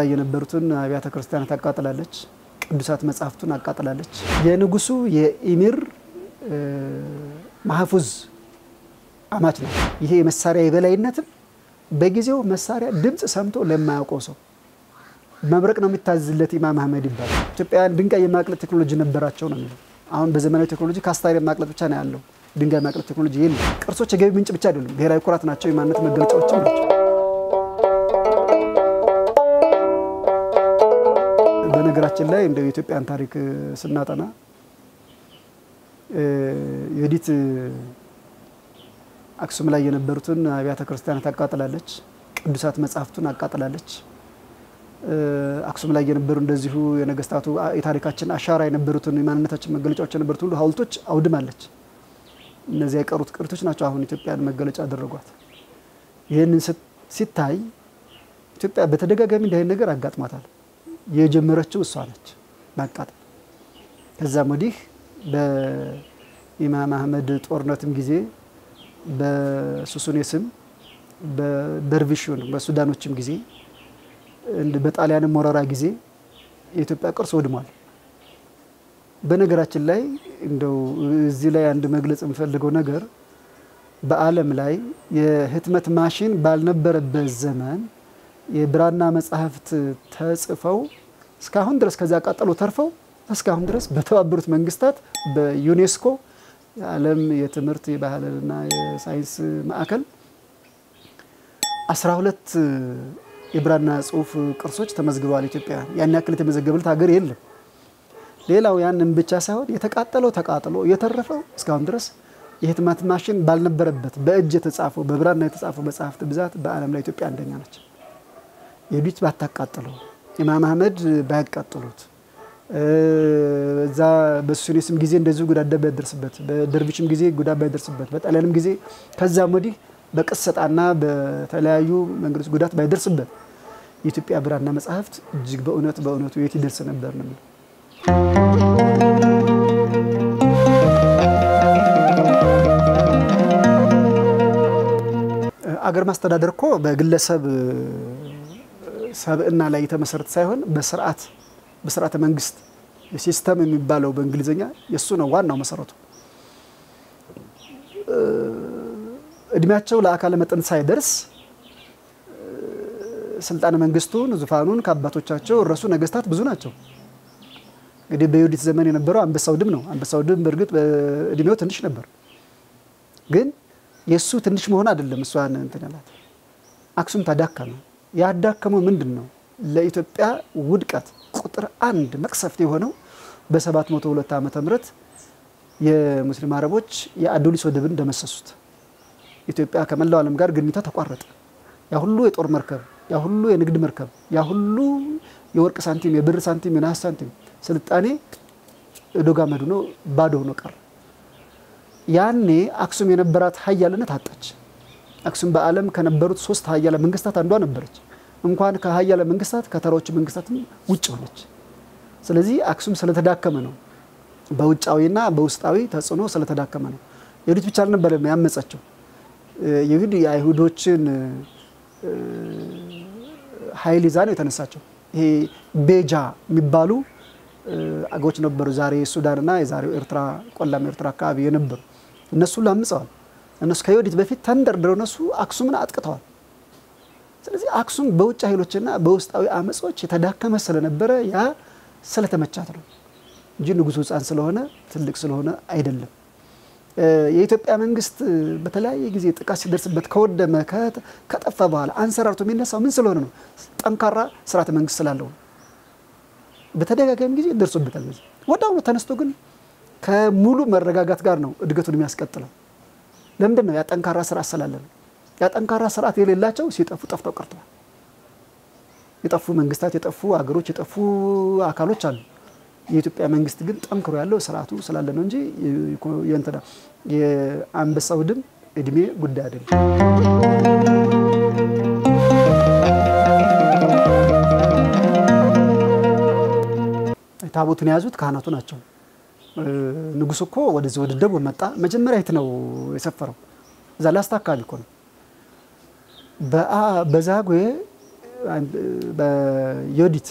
ላይ የነበሩትን አብያተ ክርስቲያናት አቃጥላለች። ቅዱሳት መጻሕፍቱን አቃጥላለች። የንጉሱ የኢሚር ማህፉዝ አማች ነው። ይሄ የመሳሪያ የበላይነትም በጊዜው መሳሪያ ድምፅ ሰምቶ ለማያውቀው ሰው መብረቅ ነው የሚታዝለት ኢማም አህመድ ይባላል። ኢትዮጵያውያን ድንጋይ የማቅለጥ ቴክኖሎጂ ነበራቸው ነው የሚለው። አሁን በዘመናዊ ቴክኖሎጂ ካስታሪ የማቅለጥ ብቻ ነው ያለው፣ ድንጋይ ማቅለጥ ቴክኖሎጂ የለም። ቅርሶች የገቢ ምንጭ ብቻ አይደሉም፣ ብሔራዊ ኩራት ናቸው፣ የማንነት መገለጫዎችም ናቸው። በነገራችን ላይ እንደ የኢትዮጵያን ታሪክ ስናጠና ዮዲት አክሱም ላይ የነበሩትን አብያተ ክርስቲያናት አቃጥላለች። ቅዱሳት መጻሕፍቱን አቃጥላለች። አክሱም ላይ የነበሩ እንደዚሁ የነገስታቱ የታሪካችን አሻራ የነበሩትን የማንነታችን መገለጫዎች የነበሩት ሁሉ ሐውልቶች አውድማለች። እነዚያ የቀሩት ቅርቶች ናቸው አሁን ኢትዮጵያን መገለጫ አደረጓት። ይህንን ሲታይ ኢትዮጵያ በተደጋጋሚ እንዲህ አይነት ነገር አጋጥሟታል። የጀመረችው እሷ ነች ማቃጠል። ከዛም ወዲህ በኢማም አህመድ ጦርነትም ጊዜ በሱሱኔስም በደርቪሹን በሱዳኖችም ጊዜ በጣሊያንም ወረራ ጊዜ የኢትዮጵያ ቅርስ ወድሟል። በነገራችን ላይ እንደው እዚህ ላይ አንድ መግለጽ የምፈልገው ነገር በዓለም ላይ የህትመት ማሽን ባልነበረበት ዘመን የብራና መጻሕፍት ተጽፈው እስካሁን ድረስ ከዚያ ቃጠሎ ተርፈው እስካሁን ድረስ በተባበሩት መንግስታት በዩኔስኮ የዓለም የትምህርት የባህልና የሳይንስ ማዕከል 12 የብራና ጽሑፍ ቅርሶች ተመዝግበዋል። ኢትዮጵያ ያን ያክል የተመዘገበለት ሀገር የለም። ሌላው ያንን ብቻ ሳይሆን የተቃጠለው ተቃጥሎ የተረፈው እስካሁን ድረስ የህትመት ማሽን ባልነበረበት በእጅ የተጻፈው በብራና የተጻፈው መጽሐፍት ብዛት በዓለም ላይ ኢትዮጵያ አንደኛ ነች። የዱት ባታቃጥለው ኢማም አህመድ ባያቃጥሉት እዛ በሱኔስም ጊዜ እንደዚሁ ጉዳት ባይደርስበት፣ በደርቢሽም ጊዜ ጉዳት ባይደርስበት፣ በጣሊያንም ጊዜ ከዛም ወዲህ በቅሰጣና በተለያዩ መንገዶች ጉዳት ባይደርስበት የኢትዮጵያ ብራና መጽሐፍት እጅግ በእውነት በእውነቱ የት ይደርስ ነበር ነው የሚለው። አገር ማስተዳደር እኮ በግለሰብ ሰብዕና ላይ የተመሰረተ ሳይሆን በስርዓት በስርዓተ መንግስት ሲስተም የሚባለው በእንግሊዝኛ የእሱ ነው ዋናው መሰረቱ። እድሜያቸው ለአካለ መጠን ሳይደርስ ስልጣነ መንግስቱን ዙፋኑን ከአባቶቻቸው እረሱ ነገስታት ብዙ ናቸው። እንግዲህ በዮዲት ዘመን የነበረው አንበሳው ድብ ነው። አንበሳው ድብ በእርግጥ እድሜው ትንሽ ነበር፣ ግን የእሱ ትንሽ መሆን አይደለም እሷን እንትን ያላት። አክሱም ተዳከመ። ያዳከመው ምንድን ነው? ለኢትዮጵያ ውድቀት ቁጥር አንድ መቅሰፍት የሆነው በ702 ዓመተ ምህረት የሙስሊም አረቦች የአዶሊስ ወደብን ደመሰሱት። ኢትዮጵያ ከመላው ዓለም ጋር ግንኙነቷ ተቋረጠ። ያ ሁሉ የጦር መርከብ፣ ያ ሁሉ የንግድ መርከብ፣ ያ ሁሉ የወርቅ ሳንቲም፣ የብር ሳንቲም፣ የነሐስ ሳንቲም ስልጣኔ ዶግ አመድ ሆኖ ባዶ ሆኖ ቀረ። ያኔ አክሱም የነበራት ሀያልነት አጣች። አክሱም በዓለም ከነበሩት ሶስት ሀያለ መንግስታት አንዷ ነበረች። እንኳን ከሀያለ መንግስታት ከተራዎቹ መንግስታትም ውጭ ሆነች። ስለዚህ አክሱም ስለተዳከመ ነው፣ በውጫዊና በውስጣዊ ተጽዕኖ ስለተዳከመ ነው። የሁዲት ብቻ አልነበረም ያመፀችው። ይሁድ የአይሁዶችን ኃይል ይዛ ነው የተነሳቸው። ይሄ ቤጃ የሚባሉ አገሮች ነበሩ፣ ዛሬ ሱዳንና የዛሬው ኤርትራ ቆላማ ኤርትራ አካባቢ የነበሩ እነሱ ላምፀዋል። እነሱ ከዮዲት በፊት ተንደርድረው እነሱ አክሱምን አጥቅተዋል። ስለዚህ አክሱም በውጭ ኃይሎችና በውስጣዊ አመጾች የተዳከመ ስለነበረ ያ ስለተመቻት ነው እንጂ ንጉሱ ሕፃን ስለሆነ ትልቅ ስለሆነ አይደለም። የኢትዮጵያ መንግስት በተለያየ ጊዜ ጥቃት ሲደርስበት ከወደመ ከጠፋ በኋላ አንሰራርቶ የሚነሳው ምን ስለሆነ ነው? ጠንካራ ስርዓተ መንግስት ስላለው ነው። በተደጋጋሚ ጊዜ ደርሶበታል። በዚህ ወደ አሁኑ ተነስቶ ግን ከሙሉ መረጋጋት ጋር ነው እድገቱን የሚያስቀጥለው። ለምንድን ነው? ያ ጠንካራ ስርዓት ስላለ ነው። ያ ጠንካራ ስርዓት የሌላቸው ሲጠፉ ጠፍተው ቀርተዋል። የጠፉ መንግስታት፣ የጠፉ አገሮች፣ የጠፉ አካሎች አሉ። የኢትዮጵያ መንግስት ግን ጠንክሮ ያለው ስርዓቱ ስላለ ነው እንጂ የእንትና የአንበሳው ድም እድሜ ጉዳይ አይደለም። ታቦቱን የያዙት ካህናቱ ናቸው። ንጉሱ እኮ ወደዚህ ወደ ደቡብ መጣ። መጀመሪያ የት ነው የሰፈረው? እዛ ላስታ አካባቢ እኮ ነው። በዛጉዌ በዮዲት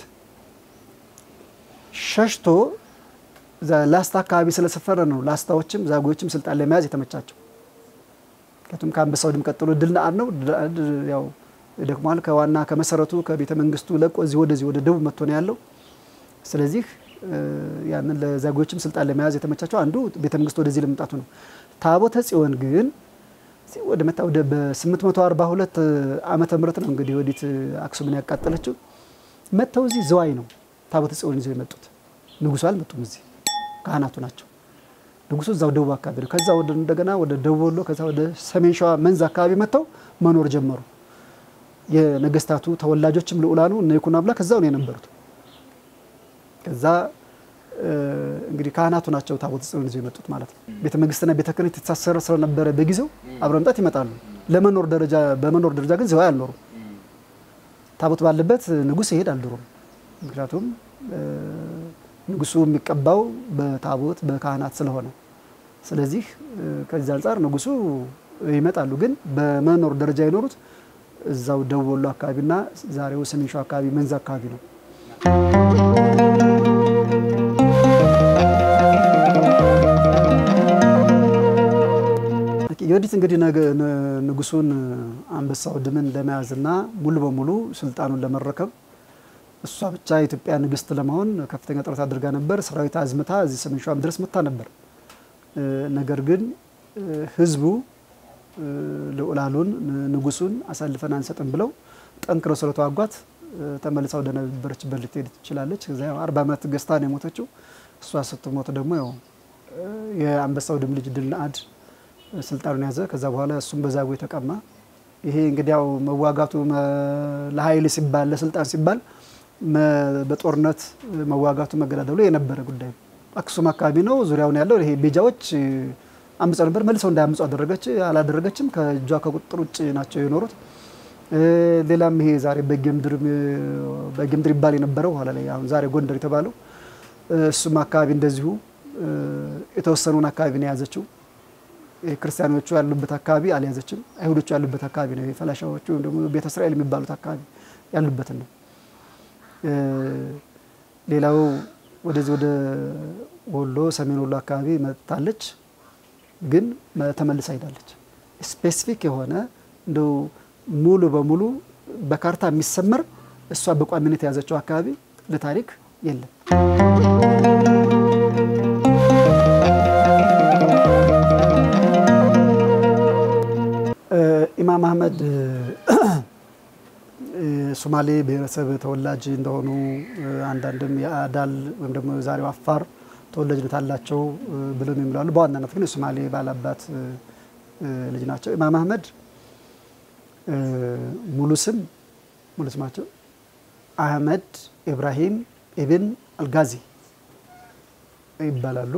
ሸሽቶ ላስታ አካባቢ ስለሰፈረ ነው ላስታዎችም ዛጉዎችም ስልጣን ለመያዝ የተመቻቸው። ምክንያቱም ከአንበሳው ድም ቀጥሎ ድል ነአድ ነው። ድል ነአድ ያው ደክሟል። ከዋና ከመሰረቱ ከቤተ መንግስቱ ለቆ እዚህ ወደዚህ ወደ ደቡብ መጥቶ ነው ያለው። ስለዚህ ያንን ለዛጉዎችም ስልጣን ለመያዝ የተመቻቸው አንዱ ቤተ መንግስቱ ወደዚህ ለመምጣቱ ነው። ታቦተ ጽዮን ግን ወደ መጣ ወደ በ842 ዓመተ ምህረት ነው እንግዲህ ወዲት አክሱምን ያቃጠለችው። መጥተው እዚህ ዝዋይ ነው ታቦተ ጽዮን ይዘው የመጡት። ንጉሱ አልመጡም። እዚህ ካህናቱ ናቸው። ንጉሱ እዛው ደቡብ አካባቢ ነው። ከዛ ወደ እንደገና ወደ ደቡብ ወሎ፣ ከዛ ወደ ሰሜን ሸዋ መንዝ አካባቢ መጥተው መኖር ጀመሩ። የነገስታቱ ተወላጆችም ልዑላኑ እነ ይኩኖ አምላክ ከዛው ነው የነበሩት። ከዛ እንግዲህ ካህናቱ ናቸው ታቦተ ጽዮን ይዘው የመጡት ማለት ነው። ቤተ መንግስትና ቤተ ክህነት የተሳሰረ ስለነበረ በጊዜው አብረ መምጣት ይመጣሉ። ለመኖር ደረጃ በመኖር ደረጃ ግን ዝዋይ አልኖሩም። ታቦት ባለበት ንጉስ ይሄድ አልድሮም። ምክንያቱም ንጉሱ የሚቀባው በታቦት በካህናት ስለሆነ፣ ስለዚህ ከዚህ አንጻር ንጉሱ ይመጣሉ። ግን በመኖር ደረጃ የኖሩት እዛው ደቡብ ወሎ አካባቢና ዛሬው ሰሜን ሸዋ አካባቢ መንዝ አካባቢ ነው። የወዲት እንግዲህ ንጉሱን አንበሳው ድምን ለመያዝና ሙሉ በሙሉ ስልጣኑን ለመረከብ እሷ ብቻ የኢትዮጵያ ንግስት ለመሆን ከፍተኛ ጥረት አድርጋ ነበር። ሰራዊት አዝምታ እዚህ ሰሜን ሸዋም ድረስ መታ ነበር። ነገር ግን ህዝቡ ልዑላሉን ንጉሱን አሳልፈን አንሰጥም ብለው ጠንክረው ስለተዋጓት ተመልሳ ወደ ነበረችበት ልትሄድ ትችላለች። ከዚያ አርባ ዓመት ገዝታ ነው የሞተችው። እሷ ስትሞት ደግሞ ያው የአንበሳው ድም ልጅ ድል ነአድ ስልጣኑን ያዘ። ከዛ በኋላ እሱም በዛጉ የተቀማ። ይሄ እንግዲህ ያው መዋጋቱ ለኃይል ሲባል ለስልጣን ሲባል በጦርነት መዋጋቱ መገዳደሉ የነበረ ጉዳይ ነው። አክሱም አካባቢ ነው ዙሪያውን ያለው ይሄ ቤጃዎች አምፀው ነበር። መልሰው እንዳያምፁ አደረገች አላደረገችም። ከእጇ ከቁጥጥር ውጭ ናቸው የኖሩት። ሌላም ይሄ ዛሬ በጌምድር ይባል የነበረው ኋላ ላይ አሁን ዛሬ ጎንደር የተባለው እሱም አካባቢ እንደዚሁ የተወሰኑን አካባቢ ነው የያዘችው። ክርስቲያኖቹ ያሉበት አካባቢ አልያዘችም። አይሁዶቹ ያሉበት አካባቢ ነው የፈላሻዎቹ ወይም ደግሞ ቤተ እስራኤል የሚባሉት አካባቢ ያሉበትን ነው። ሌላው ወደዚህ ወደ ወሎ ሰሜን ወሎ አካባቢ መጥታለች፣ ግን ተመልሳ ሄዳለች። ስፔሲፊክ የሆነ እንደው ሙሉ በሙሉ በካርታ የሚሰመር እሷ በቋሚነት የያዘችው አካባቢ ለታሪክ የለም። ኢማም አህመድ ሶማሌ ብሔረሰብ ተወላጅ እንደሆኑ አንዳንድም የአዳል ወይም ደግሞ ዛሬው አፋር ተወላጅነት አላቸው ብለው የሚላሉ፣ በዋናነት ግን የሶማሌ ባላባት ልጅ ናቸው። ኢማም አህመድ ሙሉ ስም ሙሉ ስማቸው አህመድ ኢብራሂም ኢብን አልጋዚ ይባላሉ።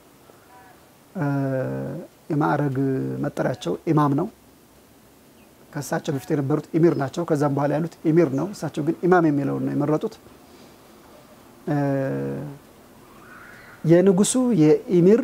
የማዕረግ መጠሪያቸው ኢማም ነው። ከእሳቸው በፊት የነበሩት ኢሚር ናቸው። ከዛም በኋላ ያሉት ኢሚር ነው። እሳቸው ግን ኢማም የሚለውን ነው የመረጡት። የንጉሱ የኢሚር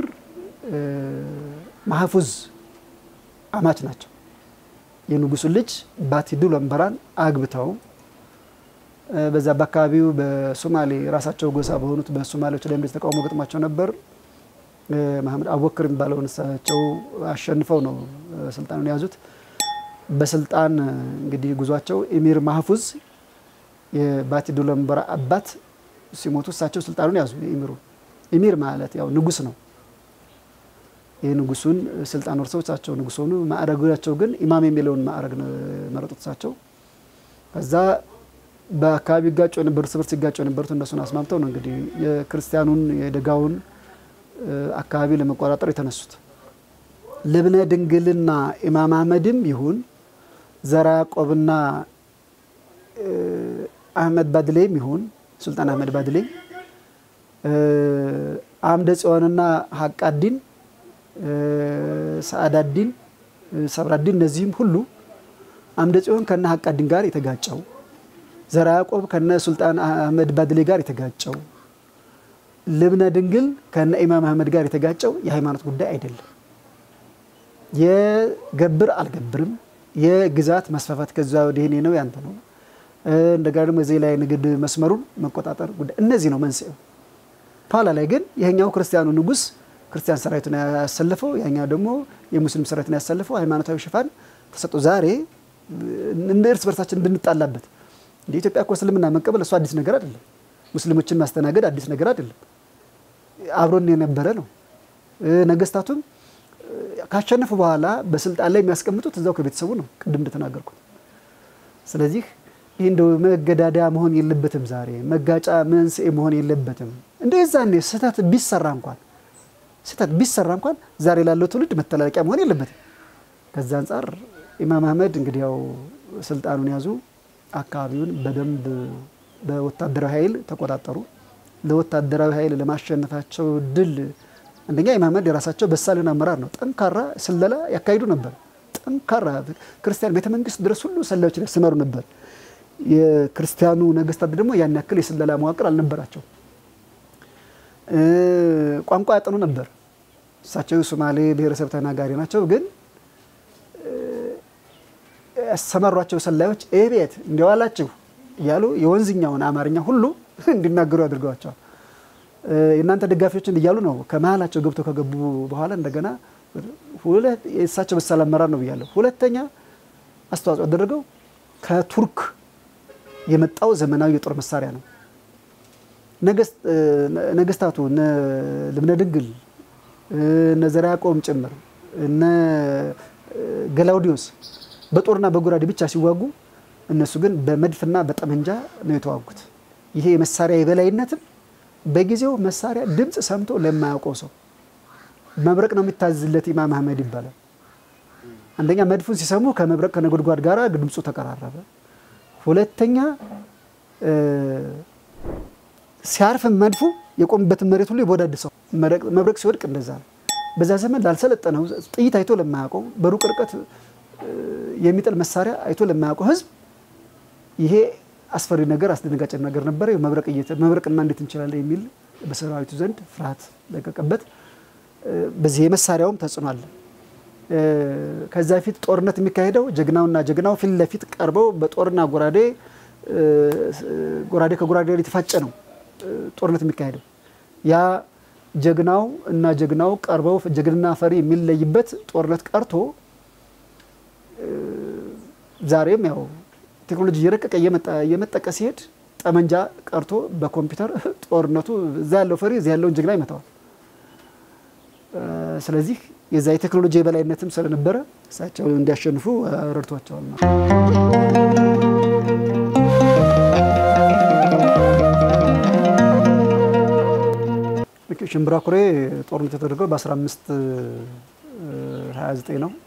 ማህፉዝ አማች ናቸው። የንጉሱ ልጅ ባቲዱ ለምበራን አግብተው በዛ በአካባቢው በሶማሌ ራሳቸው ጎሳ በሆኑት በሶማሌዎች ላይ እንደዚህ ተቃውሞ ገጥሟቸው ነበር። መሐመድ አቡበክር የሚባለውን እሳቸው አሸንፈው ነው ስልጣኑን የያዙት። በስልጣን እንግዲህ ጉዟቸው ኢሚር ማህፉዝ የባቲዱ ለምበራ አባት ሲሞቱ እሳቸው ስልጣኑን ያዙ። ኢሚሩ ኢሚር ማለት ያው ንጉስ ነው። የንጉሱን ስልጣን ወርሰው እሳቸው ንጉስ ሆኑ። ማዕረጋቸው ግን ኢማም የሚለውን ማዕረግ መረጡት እሳቸው። ከዛ በአካባቢ ይጋጩ የነበሩት እርስ በርስ ሲጋጩ የነበሩት እነሱን አስማምተው ነው እንግዲህ የክርስቲያኑን የደጋውን አካባቢ ለመቆጣጠር የተነሱት። ልብነ ድንግልና ኢማም አህመድም ይሁን ዘራ ያዕቆብና አህመድ ባድሌም ይሁን ሱልጣን አህመድ ባድሌ አምደ ጽዮንና ሀቃዲን ሰአዳዲን ሰብራዲን እነዚህም ሁሉ አምደ ጽዮን ከነ ሀቃዲን ጋር የተጋጨው ዘራ ያዕቆብ ከነ ሱልጣን አህመድ ባድሌ ጋር የተጋጨው ልብነ ድንግል ከነ ኢማም አህመድ ጋር የተጋጨው የሃይማኖት ጉዳይ አይደለም። የገብር አልገብርም የግዛት መስፋፋት ከዛ ወዲህ እኔ ነው ያንተ ነው እንደገና ደግሞ እዚህ ላይ ንግድ መስመሩን መቆጣጠር ጉዳይ እነዚህ ነው መንስኤው። ኋላ ላይ ግን ይሄኛው ክርስቲያኑ ንጉስ ክርስቲያን ሰራዊትን ያሰልፈው፣ ያኛው ደግሞ የሙስሊም ሰራዊትን ያሰልፈው ሃይማኖታዊ ሽፋን ተሰጥቶ ዛሬ እንደ እርስ በርሳችን ብንጣላበት እንደ ኢትዮጵያ እኮ እስልምና መቀበል እሱ አዲስ ነገር አይደለም። ሙስሊሞችን ማስተናገድ አዲስ ነገር አይደለም። አብሮን የነበረ ነው። ነገስታቱም ካሸነፉ በኋላ በስልጣን ላይ የሚያስቀምጡት እዛው ከቤተሰቡ ነው፣ ቅድም እንደተናገርኩት። ስለዚህ ይህ እንደው መገዳዳ መሆን የለበትም። ዛሬ መጋጫ መንስኤ መሆን የለበትም። እንደ የዛኔ ስህተት ቢሰራ እንኳን ስህተት ቢሰራ እንኳን ዛሬ ላለው ትውልድ መተላለቂያ መሆን የለበትም። ከዛ አንጻር ኢማም አህመድ እንግዲህ ያው ስልጣኑን ያዙ። አካባቢውን በደንብ በወታደራዊ ኃይል ተቆጣጠሩ። ለወታደራዊ ኃይል ለማሸነፋቸው ድል አንደኛ ኢማም አህመድ የራሳቸው በሳልን አመራር ነው። ጠንካራ ስለላ ያካሂዱ ነበር። ጠንካራ ክርስቲያን ቤተ መንግስት ድረስ ሁሉ ሰላዮችን ያሰማሩ ነበር። የክርስቲያኑ ነገስታት ደግሞ ያን ያክል የስለላ መዋቅር አልነበራቸው። ቋንቋ ያጠኑ ነበር። እሳቸው ሶማሌ ብሔረሰብ ተናጋሪ ናቸው። ግን ያሰማሯቸው ሰላዮች ይህ ቤት እንዲዋላችሁ እያሉ የወንዝኛውን አማርኛ ሁሉ እንዲናገሩ ያድርገዋቸዋል። የእናንተ ደጋፊዎችን እያሉ ነው ከመሀላቸው ገብተው ከገቡ በኋላ እንደገና የእሳቸው በሳል አመራር ነው ብያለሁ። ሁለተኛ አስተዋጽኦ ያደረገው ከቱርክ የመጣው ዘመናዊ የጦር መሳሪያ ነው። ነገስታቱ እነ ልብነ ድንግል እነ ዘርዓ ያዕቆብም ጭምር እነ ገላውዲዮስ በጦርና በጎራዴ ብቻ ሲዋጉ፣ እነሱ ግን በመድፍና በጠመንጃ ነው የተዋጉት። ይሄ የመሳሪያ የበላይነትም በጊዜው መሳሪያ ድምፅ ሰምቶ ለማያውቀው ሰው መብረቅ ነው የሚታዝለት ኢማም አህመድ ይባላል። አንደኛ መድፉን ሲሰሙ ከመብረቅ ከነጎድጓድ ጋር ድምፁ ተቀራረበ። ሁለተኛ ሲያርፍ መድፉ የቆምበትን መሬት ሁሉ ይቦዳድሰው። መብረቅ ሲወድቅ እንደዛ ነው። በዛ ዘመን ላልሰለጠነው ጥይት አይቶ ለማያውቀው በሩቅ ርቀት የሚጥል መሳሪያ አይቶ ለማያውቀው ህዝብ ይሄ አስፈሪ ነገር አስደነጋጭ ነገር ነበረ። መብረቅማ እንዴት እንችላለን የሚል በሰራዊቱ ዘንድ ፍርሃት ለቀቀበት። በዚህ የመሳሪያውም ተጽዕኖ አለ። ከዛ ፊት ጦርነት የሚካሄደው ጀግናውና ጀግናው ፊት ለፊት ቀርበው በጦርና ጎራዴ ጎራዴ ከጎራዴ የተፋጨ ነው ጦርነት የሚካሄደው። ያ ጀግናው እና ጀግናው ቀርበው ጀግንና ፈሪ የሚለይበት ጦርነት ቀርቶ ዛሬም ያው ቴክኖሎጂ እየረቀቀ እየመጠቀ ሲሄድ ጠመንጃ ቀርቶ በኮምፒውተር ጦርነቱ እዛ ያለው ፈሪ እዛ ያለውን ጀግና ይመታዋል። ስለዚህ የዛ የቴክኖሎጂ የበላይነትም ስለነበረ እሳቸው እንዲያሸንፉ ረድቷቸዋል ነው። ሽምብራ ኩሬ ጦርነት የተደረገው በ1529 ነው።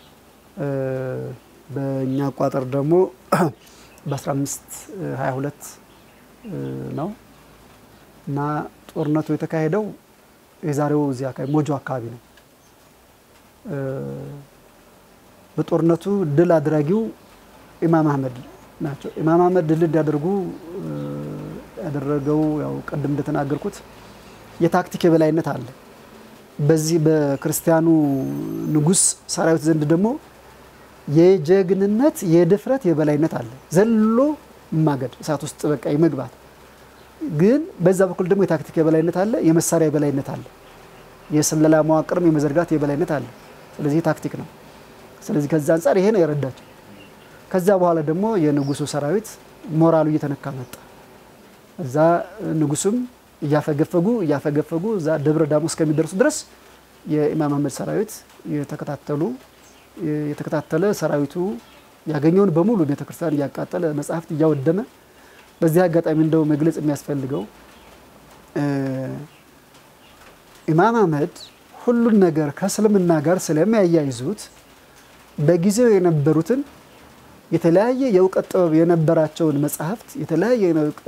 በእኛ አቋጠር ደግሞ በ1522 ነው እና ጦርነቱ የተካሄደው የዛሬው እዚህ አካባቢ ሞጆ አካባቢ ነው። በጦርነቱ ድል አድራጊው ኢማም አህመድ ናቸው። ኢማም አህመድ ድል እንዲያደርጉ ያደረገው ያው ቅድም እንደተናገርኩት የታክቲክ የበላይነት አለ። በዚህ በክርስቲያኑ ንጉሥ ሰራዊት ዘንድ ደግሞ የጀግንነት የድፍረት የበላይነት አለ። ዘሎ ማገድ እሳት ውስጥ በቃ የመግባት ግን በዛ በኩል ደግሞ የታክቲክ የበላይነት አለ፣ የመሳሪያ የበላይነት አለ፣ የስለላ መዋቅርም የመዘርጋት የበላይነት አለ። ስለዚህ ታክቲክ ነው። ስለዚህ ከዛ አንጻር ይሄ ነው የረዳቸው። ከዛ በኋላ ደግሞ የንጉሱ ሰራዊት ሞራሉ እየተነካ መጣ። እዛ ንጉሱም እያፈገፈጉ እያፈገፈጉ እዛ ደብረ ዳሞ እስከሚደርሱ ድረስ የኢማም አህመድ ሰራዊት የተከታተሉ የተከታተለ ሰራዊቱ ያገኘውን በሙሉ ቤተክርስቲያን እያቃጠለ መጽሐፍት እያወደመ በዚህ አጋጣሚ እንደው መግለጽ የሚያስፈልገው ኢማም አህመድ ሁሉን ነገር ከእስልምና ጋር ስለሚያያይዙት በጊዜው የነበሩትን የተለያየ የእውቀት ጥበብ የነበራቸውን መጽሐፍት የተለያየ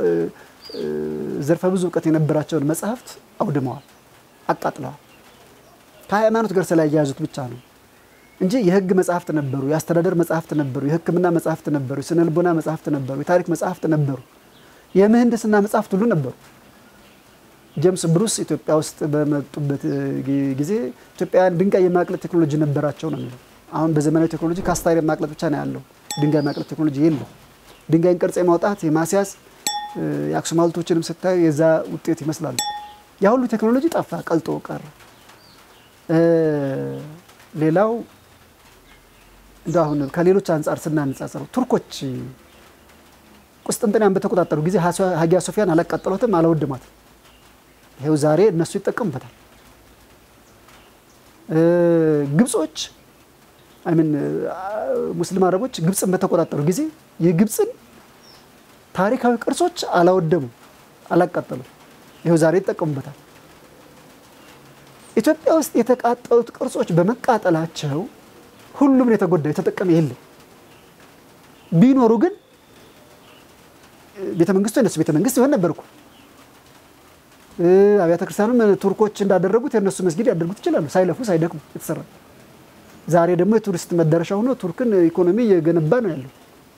ዘርፈ ብዙ እውቀት የነበራቸውን መጽሐፍት አውድመዋል፣ አቃጥለዋል። ከሃይማኖት ጋር ስላያያዙት ብቻ ነው እንጂ የህግ መጽሐፍት ነበሩ፣ የአስተዳደር መጽሐፍት ነበሩ፣ የሕክምና መጽሐፍት ነበሩ፣ የስነ ልቦና መጽሐፍት ነበሩ፣ የታሪክ መጽሐፍት ነበሩ፣ የምህንድስና መጽሐፍት ሁሉ ነበሩ። ጄምስ ብሩስ ኢትዮጵያ ውስጥ በመጡበት ጊዜ ኢትዮጵያውያን ድንጋይ የማቅለጥ ቴክኖሎጂ ነበራቸው ነው የሚለው። አሁን በዘመናዊ ቴክኖሎጂ ካስታይር የማቅለጥ ብቻ ነው ያለው፣ ድንጋይ የማቅለጥ ቴክኖሎጂ የለም። ድንጋይን ቅርጽ የማውጣት የማስያዝ የአክሱም ሐውልቶችንም ስታዩ የዛ ውጤት ይመስላሉ። ያ ሁሉ ቴክኖሎጂ ጠፋ፣ ቀልጦ ቀረ። ሌላው እንደ አሁን ከሌሎች አንጻር ስናነጻጸረው ቱርኮች ቁስጥንጥንያን በተቆጣጠሩ ጊዜ ሀጊያ ሶፊያን አላቃጠሏትም፣ አላወደሟትም። ይኸው ዛሬ እነሱ ይጠቀሙበታል። ግብጾች አይምን ሙስሊም አረቦች ግብፅን በተቆጣጠሩ ጊዜ የግብፅን ታሪካዊ ቅርሶች አላወደሙ፣ አላቃጠሉም። ይኸው ዛሬ ይጠቀሙበታል። ኢትዮጵያ ውስጥ የተቃጠሉት ቅርሶች በመቃጠላቸው ሁሉም ነው የተጎዳ፣ የተጠቀመ የለም። ቢኖሩ ግን ቤተ መንግስቱ የነሱ ቤተ መንግስት ይሆን ነበር እኮ። አብያተ ክርስቲያኑም ቱርኮች እንዳደረጉት የነሱ መስጊድ ያደርጉት ይችላሉ፣ ሳይለፉ ሳይደክሙ የተሰራ። ዛሬ ደግሞ የቱሪስት መዳረሻ ሆኖ ቱርክን ኢኮኖሚ እየገነባ ነው ያለው።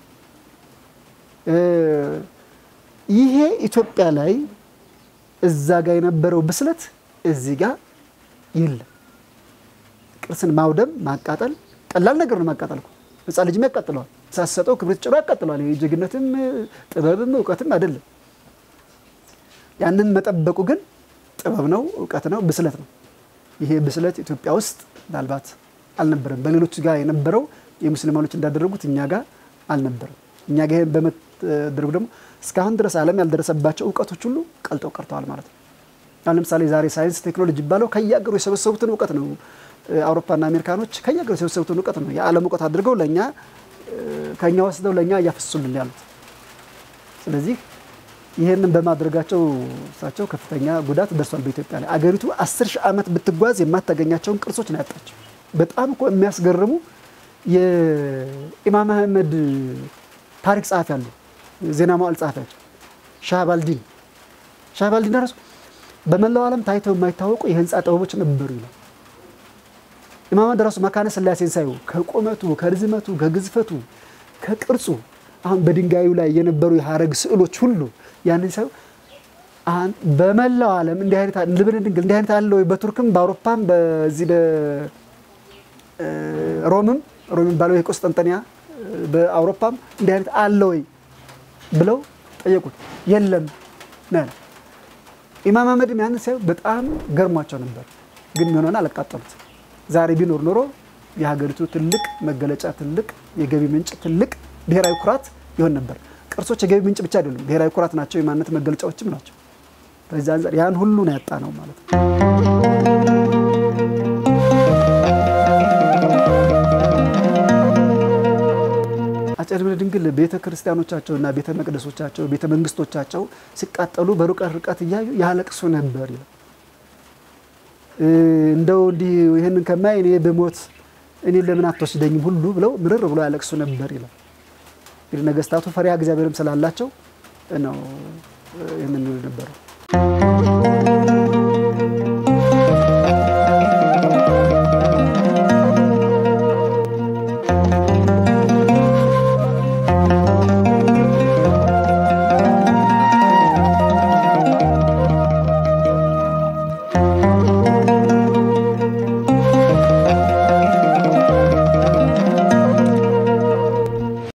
ይሄ ኢትዮጵያ ላይ እዛ ጋር የነበረው ብስለት እዚህ ጋር የለም። ቅርስን ማውደም ማቃጠል ቀላል ነገር ነው። ማቃጠል እኮ ሕፃን ልጅም ያቃጥለዋል። ሳሰጠው ክብሪት ጭሮ ያቃጥለዋል። ይሄ ጀግነትም ጥበብም እውቀትም አይደለም። ያንን መጠበቁ ግን ጥበብ ነው፣ እውቀት ነው፣ ብስለት ነው። ይሄ ብስለት ኢትዮጵያ ውስጥ ምናልባት አልነበረም። በሌሎች ጋር የነበረው የሙስሊማኖች እንዳደረጉት እኛ ጋር አልነበረም። እኛ ጋር ይሄን በመደረጉ ደግሞ እስካሁን ድረስ ዓለም ያልደረሰባቸው እውቀቶች ሁሉ ቀልጠው ቀርተዋል ማለት ነው። አሁን ለምሳሌ ዛሬ ሳይንስ ቴክኖሎጂ ይባለው ከየአገሩ የሰበሰቡትን እውቀት ነው። አውሮፓና አሜሪካኖች ከየአገሩ የሰበሰቡትን እውቀት ነው የዓለም እውቀት አድርገው ለእኛ ከእኛ ወስደው ለእኛ እያፈሱልን ያሉት። ስለዚህ ይህንን በማድረጋቸው እሳቸው ከፍተኛ ጉዳት ደርሷል በኢትዮጵያ ላይ። አገሪቱ አስር ሺህ ዓመት ብትጓዝ የማታገኛቸውን ቅርሶች ነው ያጣቸው። በጣም እኮ የሚያስገርሙ የኢማም አህመድ ታሪክ ጸሐፊ አሉ፣ ዜና መዋዕል ጸሐፊያቸው ሻህባልዲን ሻህባልዲን ራሱ በመላው ዓለም ታይተው የማይታወቁ የህንፃ ጥበቦች ነበሩ ይላል። ኢማም አህመድ ራሱ መካነ ስላሴን ሳዩ ከቁመቱ፣ ከርዝመቱ፣ ከግዝፈቱ፣ ከቅርጹ አሁን በድንጋዩ ላይ የነበሩ የሀረግ ስዕሎች ሁሉ ያንን ሳዩ በመላው ዓለም እንዲህ አይነት ልብን ድንግል እንዲህ አይነት አለ ወይ? በቱርክም በአውሮፓም በዚህ በሮምም ሮም የሚባለው የቆስጠንጠንያ በአውሮፓም እንዲህ አይነት አለ ወይ ብለው ጠየቁት። የለም ነው ኢማም አህመድም ያንን ሲያዩ በጣም ገርሟቸው ነበር። ግን የሚሆነውን አላቃጠሉት። ዛሬ ቢኖር ኖሮ የሀገሪቱ ትልቅ መገለጫ፣ ትልቅ የገቢ ምንጭ፣ ትልቅ ብሔራዊ ኩራት ይሆን ነበር። ቅርሶች የገቢ ምንጭ ብቻ አይደሉም፣ ብሔራዊ ኩራት ናቸው፣ የማንነት መገለጫዎችም ናቸው። በዚህ አንጻር ያን ሁሉ ነው ያጣ ነው ማለት ነው። አፄ ልብነ ድንግል ቤተ ክርስቲያኖቻቸውና ቤተ መቅደሶቻቸው ቤተ መንግስቶቻቸው ሲቃጠሉ በሩቅ ርቀት እያዩ ያለቅሱ ነበር ይላል። እንደው እንዲህ ይህንን ከማይ እኔ ብሞት እኔ ለምን አትወስደኝም ሁሉ ብለው ምርር ብሎ ያለቅሱ ነበር ይላል። እንግዲህ ነገስታቱ ፈሪሃ እግዚአብሔርም ስላላቸው ነው ይህንን ነበረው።